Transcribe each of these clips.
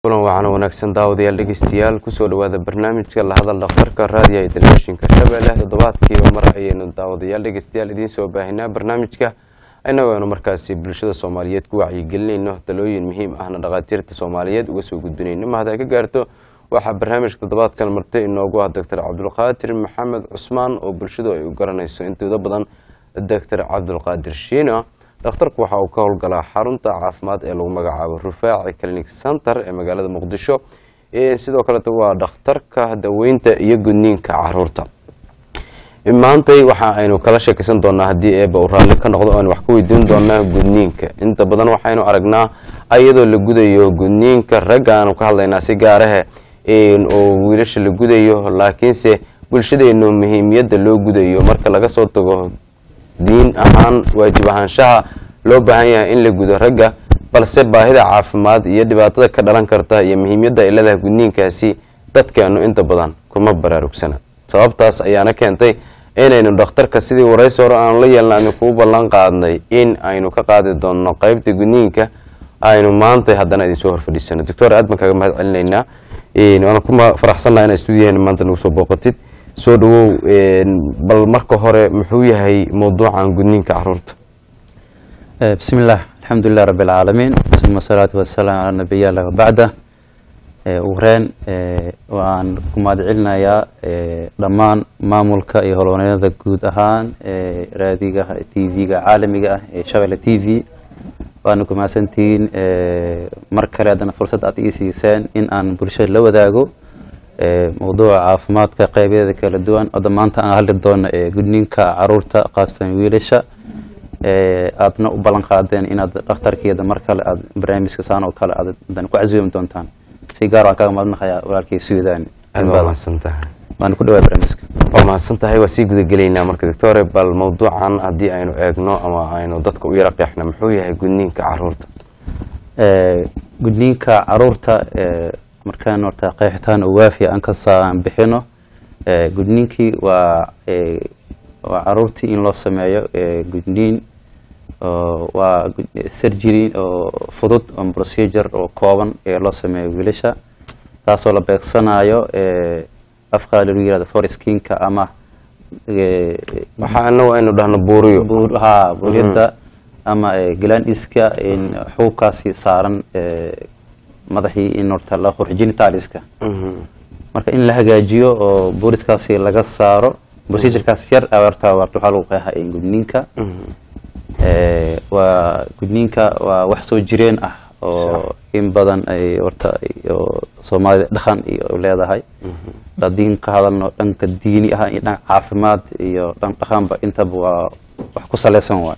kulan wacan wanaagsan daawadayaal dhegeystayaal kusoo dhawaada barnaamijka lahadal dhakhtarka raadiyaha ee telefishinka shabeelle toddobaadkiiba mar ayaynu daawadayaal dhegeystayaal idiin soo baahinaa barnaamijka inagoonu markaasi bulshada soomaaliyeed ku wacyigelinayno talooyin muhiim ahna dhakhaatiirta soomaaliyeed uga soo gudbinayno mahad ay ka gaarto waxaa barnaamijka toddobaadkan martay inoogu ah doctor cabdulqaadir maxamed cusmaan oo bulshadu ay u garanayso intooda badan doctor cabdulqaadir shiina dhakhtarku waxa uu ka howlgalaa xarunta caafimaad ee lagu magacaabo rufaaci clinic center ee magaalada muqdisho sidoo kaleeto waa dhakhtarka daweynta iyo gudniinka caruurta maantay waxa aynu kala sheekeysan doonaa haddii eeba uu raalli ka noqdo aynu wax ka weydiin doonaa gudniinka inta badan waxaynu aragnaa iyadoo la gudayo gudniinka ragga aanu ka hadlaynaa si gaarahe oo wiilasha la gudayo laakiinse bulshadeenu muhiimiyadda loo gudayo marka laga soo tago diin ahaan waajib ahaanshaha loo baahan yahay in la gudo ragga balse baahida caafimaad iyo dhibaatada ka dhalan karta iyo muhiimyadda ay leedahay gudniinkaasi dadkeenu inta badan kuma baraarugsana sababtaas ayaana keentay inaynu dhakhtarka sidii waraysi hore aanu la yeelna aynu kuu ballan qaadnay in aynu ka qaadi doonno qeybta gudniinka aynu maanta haddana idinsoo horfadhiisano doctor aad baan kaga mahad celinaynaa waana ku faraxsannaha inaa stuudiyaheena maanta nagu soo booqatid soo dhawow bal marka hore muxuu yahay mawduucan gudniinka caruurta bismi illah alxamdulilah rabi alcaalamiin uma asalaatu wasalaam calaa nabiyalah wabacda ugu horeen waan ku mahad celinayaa dhammaan maamulka iyo holoneynada guud ahaan raadiga t v-ga caalamiga ah ee shabelle t v waana ku mahadsantihiin mar kale haddana fursad aad ii siiseen in aan bulshada la wadaago mawduuca caafimaadka qeybyada kala duwan oda maanta aan hadli doono gudniinka caruurta khaasatan wiilasha aadna u ballan qaadeen inaad dhakhtarkeeda mar kale aad barnaamijka saan oo kale aad ku casuumi doontaan si gaar waan kaga mahadnaqayaa walaalkay suudaan waan ku dhawaa barnaamijka waa mahadsan tahay waa sii gudagelaynaa marka doctore bal mawduucan haddii aynu eegno ama aynu dadka u yara qeexno muxuu yahay gudniinka caruurta gudniinka caruurta markaan horta qeexitaan oo waafiya aan kasaan bixino gudniinkii waa waa caruurtii in loo sameeyo gudniin waa surgery oo fudud oo procedure oo kooban ee loo sameeyo wiilasha taasoo la beegsanayo afkaa lagu yirahdo foreskinka ama waxaa anagu aynu dhahno buuriyo ha buuriyada ama glandiska xuubkaasi saaran madaxii in horta la qurx genitaliska marka in la hagaajiyo oo booriskaasi laga saaro procedurekaas yar horta waxaa lagu qeexa gudniinka waa gudniinka waa wax soo jireen ah oo in badan ay horta soomaalida dhaqan iyo leedahay hadiin ka hadalno dhanka diini ah iyo dhanka caafimaad iyo dhan dhaqanba intaba waa wax ku saleysan waay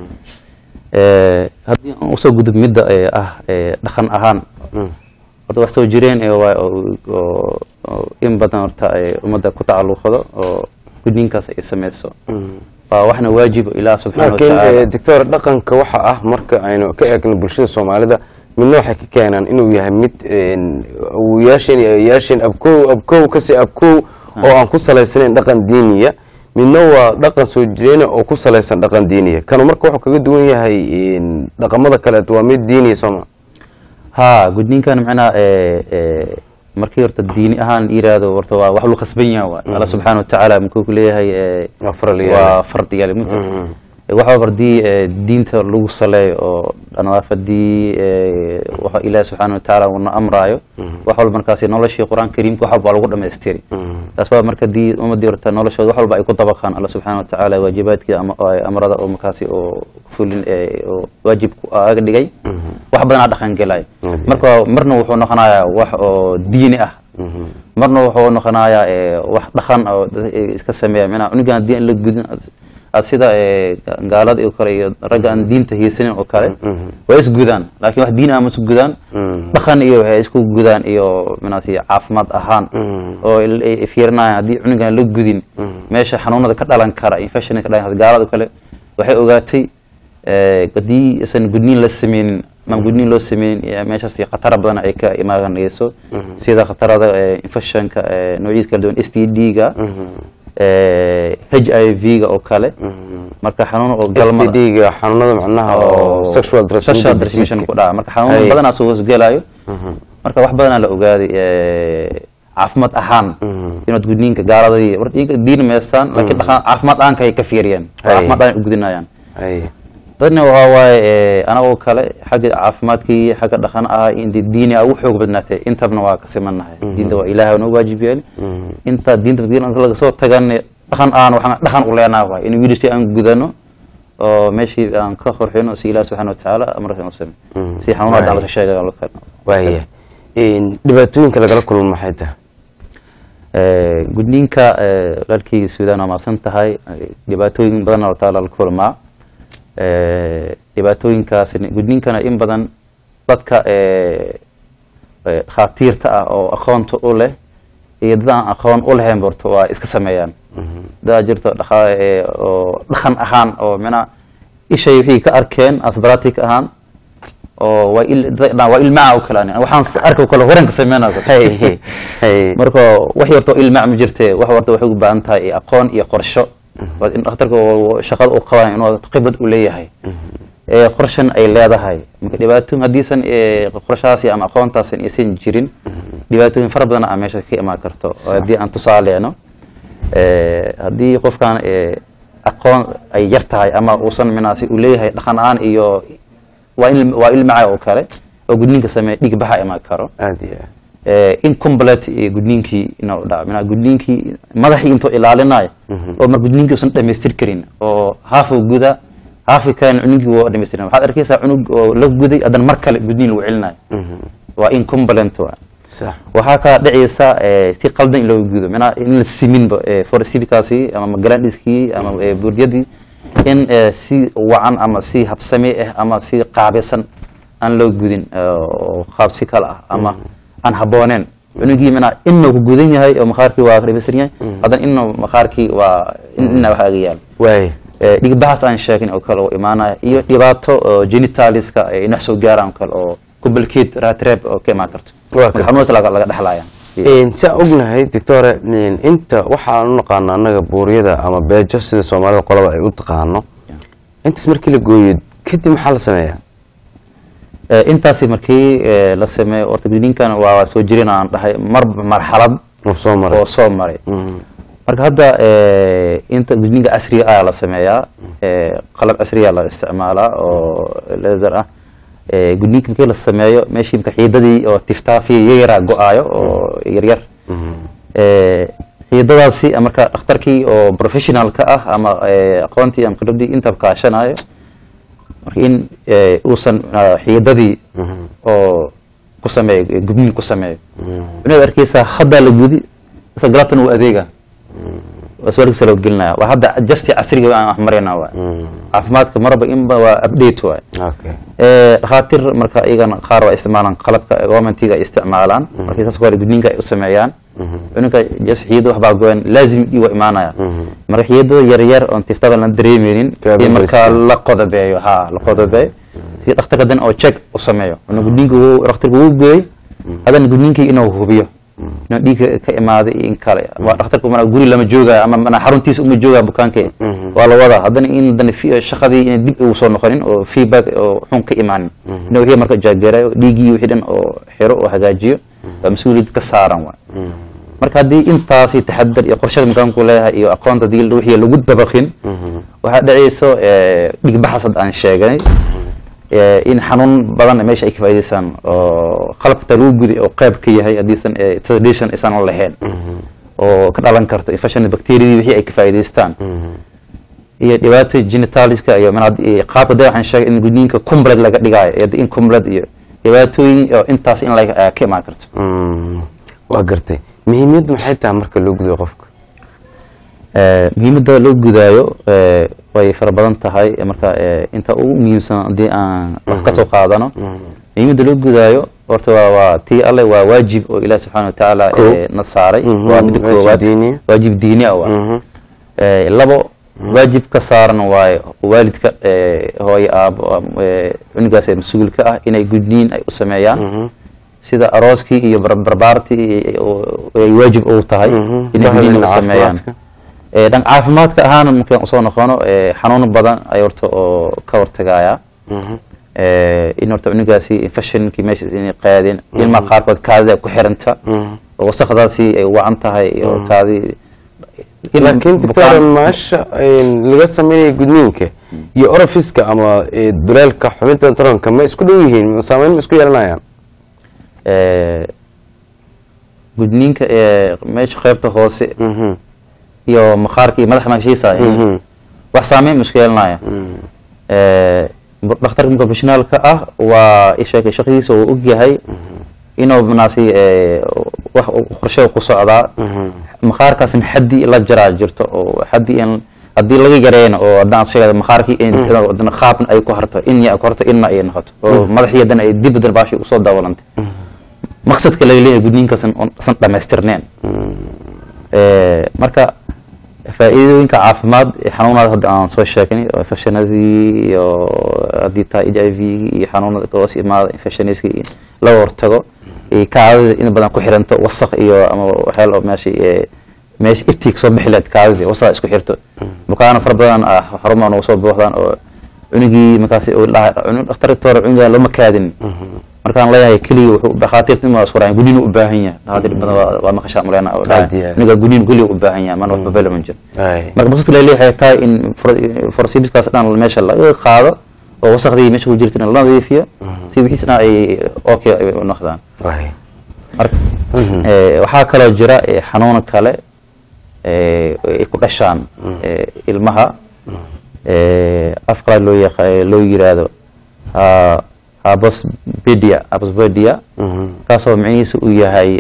haddii aan usoo gudub midda ah dhaqan ahaan horta wax soo jireen oo in badan horta ummadda ku tacalluqdo oo gudniinkaas ay sameyso waa waxna waajibo ilaah subxana laakiin doctor dhaqanka waxa ah marka aynu ka eegno bulshada soomaalida midna waxay ka keenaan inuu yahay mid awoyaasheen iyo ayaasheen abkow abkow kasi abkow oo aan ku salaysanayn dhaqan diiniya midna waa dhaqan soo jireena oo ku salaysan dhaqan diiniya kanu marka wuxuu kaga duwan yahay dhaqamada kaleeto waa mid diiniya sooma ha gudniinkan macnaha markii horta diini ahaan yiraahdo horta waa wax lu khasban yahay waay alla subxaana watacaala muxuu ku leeyahay waa fardiyaal waxa bardii diinta lagu saleeyo oo dhanaafadii waxa ilaahi subxaana watacaala uuna amraayo wax walba markaasi noloshii qur-aan kariimka wax walba lagu dhamaystiri taas baa marka dii ummadii horta noloshooda wax walba ay ku dabaqaan alla subxaana watacaala waajibaadkii amrada oo markaasi oo fulin oo waajib aga dhigay wax badan aa dhaqan gelay marka marna wuxuu noqonayaa wax oo diini ah marna wuxuu noqonayaa wax dhaqan oo iska sameeya minaa cunugan haddii aan la gudin sida gaalada oo kale iyo ragga aan diinta haysanin oo kale waa isgudaan laakiin wax diin ah ma isgudaan dhaqan iyo waxay isku gudaan iyo minaasi caafimaad ahaan oo fiirinayaan haddii cunugan la gudin meesha xanuunada ka dhalan kara infection ka dhalan kara gaalada oo kale waxay ogaatay haddii isan gudniin la sameynin ama gudniin loo sameynin meeshaas khatara badan ay ka imaanayso sida khatarada infectionka noocyadiisa kala duwan s t d-ga h i v-ga oo kale marka xanuun oo galmada std-ga xanuunada macnaha oo sexual sexual transmission ku dhaca marka xanuun badanaa soo hoosgelayo marka wax badanaa la ogaaday caafimaad ahaan inaad gudniinka gaaladii war iyaga diin meestaan laakiin dhaqan caafimaad aanka ay ka fiiriyeen caafimaad aan u gudinayaan dadna waxaa waaye anagoo kale xagga caafimaadkii xagga dhaqan ah inta diini a ugu xoog badnaatay intabna waa ka simannahay diinta waa ilaahay noo waajib yeeli inta diinta laga soo tagan dhaqan aan waxaan dhaqan u leenaha waay in wiilashii aan gudano oo meeshii aan ka qorxino si ilaah subxana watacaala amarkan u same si xanuunaa daclasa sheega waaya dhibaatooyinka lagala kulmo maxay tahay gudniinka walaalkeyga suudaan waa maasan tahay dhibaatooyin badan horta lala kulmaa dhibaatooyinkaas gudniinkana in badan dadka khaatiirta ah oo aqoonta u leh iyo dad aan aqoon u lahayn borto waa iska sameeyaan dadaa jirto oo dhaqan ahaan oo mina ishay wixii ka arkeen asbaratic ahaan oo waa ilmaca o kale waxaan arka kale horanka sameynaa marka wax yarto ilmac ma jirte wax warta waxay u baahan tahay aqoon iyo qorsho in dhakhtarka shaqada u qaban inuu khibrad u leeyahay qorshan ay leedahay marka dhibaato haddiisan qorshahaasi ama aqoontaasan aysan jirin dhibaatooyin fara badan a meesha ka imaan karto haddii aan tusaaleeno haddii qofkan aqoon ay yar tahay ama uusan minaasi uu leeyahay dhaqan aan iyo waa ilmaca oo kale oo gudniinka sameeya dhig baxa imaan karo aad iyo incomplete gudniinkii inuu dhaco mina gudniinkii madaxii intuu ilaalinayo oo mar gudniinkii usan dhamaystir karin oo haafu guda haafi kalen cunugii waa dhamaystirin waxaad arkaysaa cunug oo la guday haddana mar kale gudniin lagu celinayo waa incomplete waa sax waxaa kaa dhacaysa si qaldan in loo gudo mina in la siminba forsilkaasi ama magalandhiskii ama buurdiyadii in si wacan ama si habsami ah ama si qaabaysan aan loo gudin oo qaab si kale ah ama aan habooneen cunugii mina inuu ku gudan yahay oo maqaarkii waa dhamaystiran yahay haddana inuu maqaarkii waa ina wax aga yaal waay dhigbahaas aan sheegin oo kale oo imaanaya iyo dhibaato genitaliska inax soo gaaraan kale oo complicate ratreb oo ka imaan karto marka xanuunaas laga laga dhexlaya si aan ognahay doctore inta waxaan u naqaano annaga buuryada ama beejo sida soomaalida qolaba ay u taqaano intaas markii la gooyo kadib maxaa la sameeyaa intaasi markii la sameeyo orta gudniinkan waa soo jirin aan dhahay marba marxalad oo soo maray oo soo maray marka hadda inta gudniinka casriga ah la sameeyaa qalab casriya la isticmaalaa oo laser ah gudniinka markii la sameeyo meeshii marka xiidadii oo tiftaafiya yayaraa go-aayo oo yaryar xiidadaasi marka dhakhtarkii oo professionalka ah ama aqoontii ama khibradii inta kaashanayo marka in uusan xiidadii oo ku sameeyo gudniin ku sameeyo inaad arkeysaa haddaa la gudi isa galabtan uu adeega suaalkiisa loo gelinaya waa hadda justi casriga aan wax marayna waay caafimaadka marba inba waa update waay okay dhakhaatiir marka iyagana qaar waa isticmaalaan qalabka governmentiga ay isticmaalaan markay saas kale gudniinka ay u sameeyaan cunugka jas xiyada waxbaa goyan laazim ii waa imaanaya marka xiyadada yaryar oon tiftada la dareemeynin in markaa la qodobeeyo ha la qodobeeyo si dhakhtarka dan oo check u sameeyo inuu gudniinka dhakhtarka uu gooy haddana gudniinkii inuu hubiyo inuu dhiigga ka imaaday in kale dhakhtarka mana guri lama joogaya ama mana xaruntiisa uma joogaya bukaanka waa la wadaa haddana in dan shaqadii in dib uu soo noqonin oo feedback oo xun ka imaanin inuu wixii marka jaagerayo dhiiggii wixii dhan oo xiro oo hagaajiyo waa mas-uuliyad ka saaran waay marka haddii intaasi taxadar iyo qorshada makaanku leeyahay iyo aqoonta hadii wixii lagu dabaqin waxaa dhacayso dhigbaxas hadda aan sheegnay in xanuun badan meesha ay ka faa'idaysaan oo qalabka lagu guday oo qayb ka yahay haddiisan tradition isan lahayn oo ka dhalan karto infection bacteriadii wixii ay ka faa'idaystaan iyo dhibaato genitaliska iyo qaabka da waxaan sheegay in gudniinka complete laga dhigaayo iyo incomplete iyo dhibaatooyin oo intaas in la ka imaan karto waa gartay muhiimiyaddu maxay tahay marka loo gudayo qofka muhiimadda loo gudaayo way fara badan tahay marka inta ugu muhiimsan haddii aan wax ka soo qaadano muhiimadda loo gudaayo horta waa waa tii alle waa waajib oo ilaah subxaana watacaala na saaray waa midda koowaad waajib diini ah waa labo waajib ka saaran waaye waalidka hooyo aabo cunugaas mas-uulka ah inay gudniin ay u sameeyaan sida arooskii iyo barbaartii ay waajib u tahay inay gudniin u sameeyaan dhan caafimaadka ahaana markaan usoo noqono xanuuno badan ay horta oo ka hortagaya in horta cunugaasi infectionkii meeshaas inay qaadeen ilmaha qaarkood kaadida ku xiranta oo wasakdaasi ay wacan tahay oo kaadi laakiin doctor maasha laga sameynaya gudniinka iyo orofiska ama duleelka xubinta taranka ma isku dhow yihiin saameyn ma isku yeelanayaan gudniinka meesha qaybta hoose iyo maqaarka iyo madaxa meeshiisa wax saameyn ma isku yeelanaya dhakhtarka professionaalka ah waa isheekay shaqadiisa uu og yahay inuu manaasi wax qorshe ku socdaa maqaarkaasna xaddi la jaraa jirto oo xaddi in haddii laga yareeyna oo haddaan sheegay maqaarkii in qaabna ay ku harto in ya ku harto inna ay noqoto oo madaxii haddana ay dib haddana baashi usoo daawalantay maqsadka laga leeyahay gudniinkaasan san dhamaystirneen marka faa'iidooyinka caafimaad xanuunada hadda aan soo sheegnay oo infectionadii iyo haddii tahay h i v iyo xanuunada hoos imaada infectioniska laga hortago kaadida in badan ku xiranto wasaq iyo ama waxyaal oo meesha meesha iftiig soo bixi lahayd kaadidii wasaq isku xirto bukaano fara badan xarumaan uga soo booxdaan oo cunugii markaasi dhakhtarka hore cunuga lama kaadin markaan leeyahay keliya wuxuu dhakhaatiirta in isku raacin guniin u baahan yahay dhakhaatiir badan waa maqashaa muleyna oo cunuga guniin keliya u baahan yahay mana waxba bela ma jiro marka maqsadka leeyahay tahay in forsibiskaas dhan meesha laga qaado oo wasakhdii meesha ku jirta in la nadiifiyo si wixiisna ay okay ay noqdaan waxaa kaloo jira xanuun kale ay ku dhashaan ilmaha af qalaad loo yaqa loo yiraahdo abosbedia abosbedia kaasoo micnihiisa uu yahay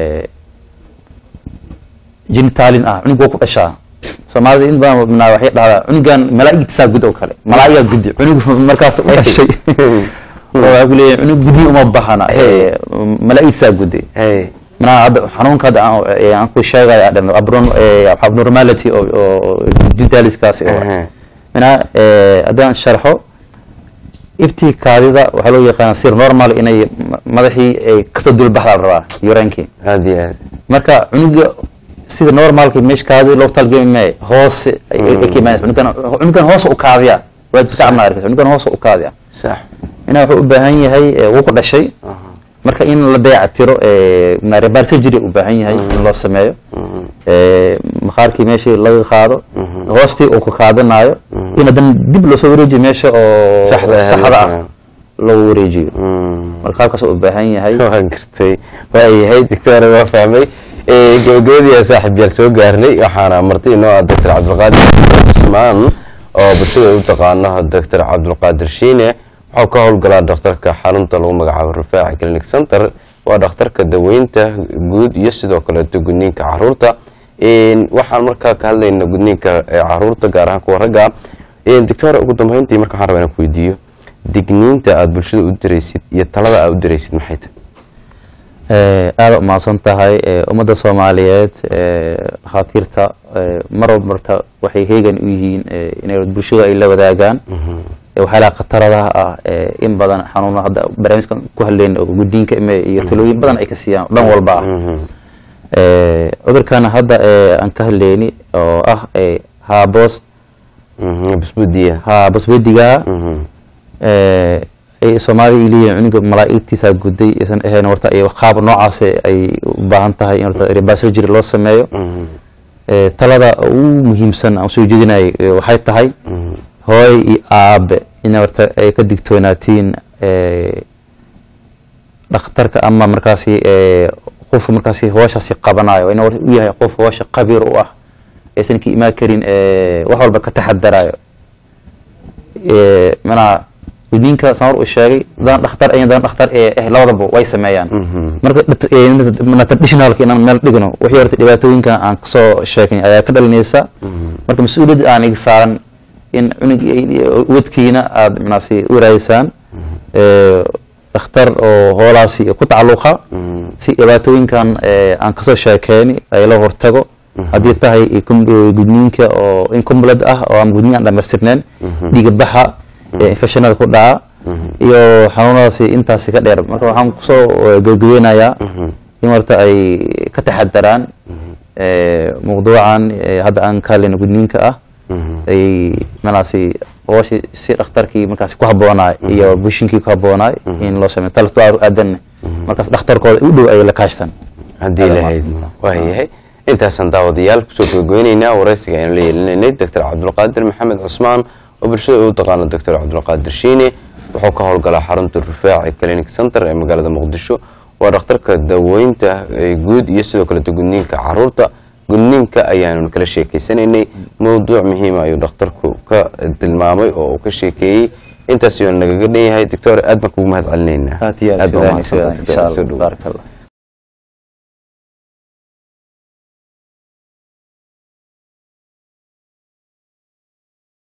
genitaalin ah cunug waa ku dhashaa soomaalida in badan minaa waxay dhahdaa cunugan malaa'igtisaa gud oo kale malaa'igaa gudi cunug markaas u dhashay oo waxaa ku leeyahay cunug gudi uma bahana malaa'igtisaa gudi minaa hadda xanuunka hadda aan ku sheegaya dhan abnormality oo genitaaliskaasi minaa haddaan sharxo ibtii kaadida waxaa loo yaqaana sir normal inay madaxii ay kasoo dulbaxdaa rabaa uraankii aad iyo aad marka cunuga sida normalka meesha kaadida loo talgami maayo hoose ay ka imaanaysa cunugan cunugan hoose u kaadiya waad ka cabna arkaysa cunugan hoose u kaadiya sax inaa wuxuu u baahan yahay wuu ku dhashay marka in la dayaca tiro rebar surgery u baahan yahay in loo sameeyo maqaarkii meeshii laga qaado hoostii uu ku kaadanayo in haddana dib loosoo wareejiyo meesha oo saxda ah loo wareejiyo marka qaabkaas u baahan yahay waan gartay waayahay doctor waa fahmay gabagabadii saaxiib yaal soo gaarnay waxaana marti inoo ah doctor cabdulqaadir cusmaan oo bulshada u taqaano doctor cabdulqaadir shiine waxuu ka howlgalaa dhakhtarka xarunta lagu magacaabo rufaaci clinic center waa dhakhtarka daweynta guud iyo sidoo kaleeto gudniinka caruurta waxaan markaa ka hadlayna gudniinka caruurta gaar ahaan kuwa ragga doctor ugu dambeyntii marka waxaan rabaa inaan ku weydiiyo digniinta aada bulshada u diraysid iyo talada aada u diraysid maxay tahay aada umahadsan tahay ummadda soomaaliyeed dhakhaatiirta mar walba marta waxay heegan u yihiin inay bulshada ay la wadaagaan waxyaalaha khataradaha ah in badan xanuuna hadda barnaamijkan ku hadleyn oo guddiinka ime iyo talooyin badan ay ka siiyaan dhan walba ah cudurkan hadda aan ka hadleyni oo ah haabos busbudiya haabosbediga ay soomaalida ay leeyihin cunuga malaa'igtiisa guday isan ahayn horta ay qaab noocaas ay u baahan tahay in horta rebar surgery loo sameeyo talada ugu muhiimsan aan soo jeedinay waxay tahay hooy iyo aabe in horta ay ka digtoonaatiin dhakhtarka ama markaasi qofka markaasi hooshaasi qabanayo in u yahay qof hoosha qabiir u ah aysan ka imaan karin wax walba ka taxadarayo manaa gudniinka samar uu sheegay daan dhakhtar ayan daan dhakhtar ee eh labadaba way sameeyaan marka traditionalka inaan meel dhigno wixii horta dhibaatooyinka aan kasoo sheegnay ayaa ka dhalinaysa marka mas-uuliyadda aan iga saaran in cunug wadkiina aada manaasi u raadisaan dhakhtar oo hoolaasi ku tacalluqa si dhibaatooyinkan aan kasoo sheekeyni ay la hortago haddii tahay gudniinka oo incomplete ah oo aan gudniin aan dhamaystirneen dhiiga baxa infectionada ku dhaca iyo xanuunadaasi intaasi ka dheer marka waxaan kusoo gabagabeynayaa in horta ay ka taxadaraan mawduucan hadda aan ka hadlayno gudniinka ah ay manaasi hooshi si dhakhtarkii markaas ku habboonaay iyo bushinkii ku habboonaay in loo sameeyo talatu aadan markaas dhakhtarkooda u dhow ay la kaashtaan haddii lahayd waayahay intaasaan daawadayaal kusoo gogoynaynaa waraysiga aynu la yeelinaynay doctor cabdulqaadir maxamed cusmaan oo bulshada u taqaano doctor cabdulqaadir shiine wuxuu ka howlgalaa xarunta rufaaci clinic center ee magaalada muqdisho waa dhakhtarka daaweynta guud iyo sidoo kaleeto gudniinka caruurta gudniinka ayaanu kala sheekeysanaynay mowduuc muhiima ayuu dhakhtarku ka tilmaamay oo uu ka sheekeeyey intaas ayuu nagaga dhan yahay doctor aad baan kugu mahad celinaynaa aad iyo aad baa mahadsantahay, insha doctor. Soo allah dhow. baarak allah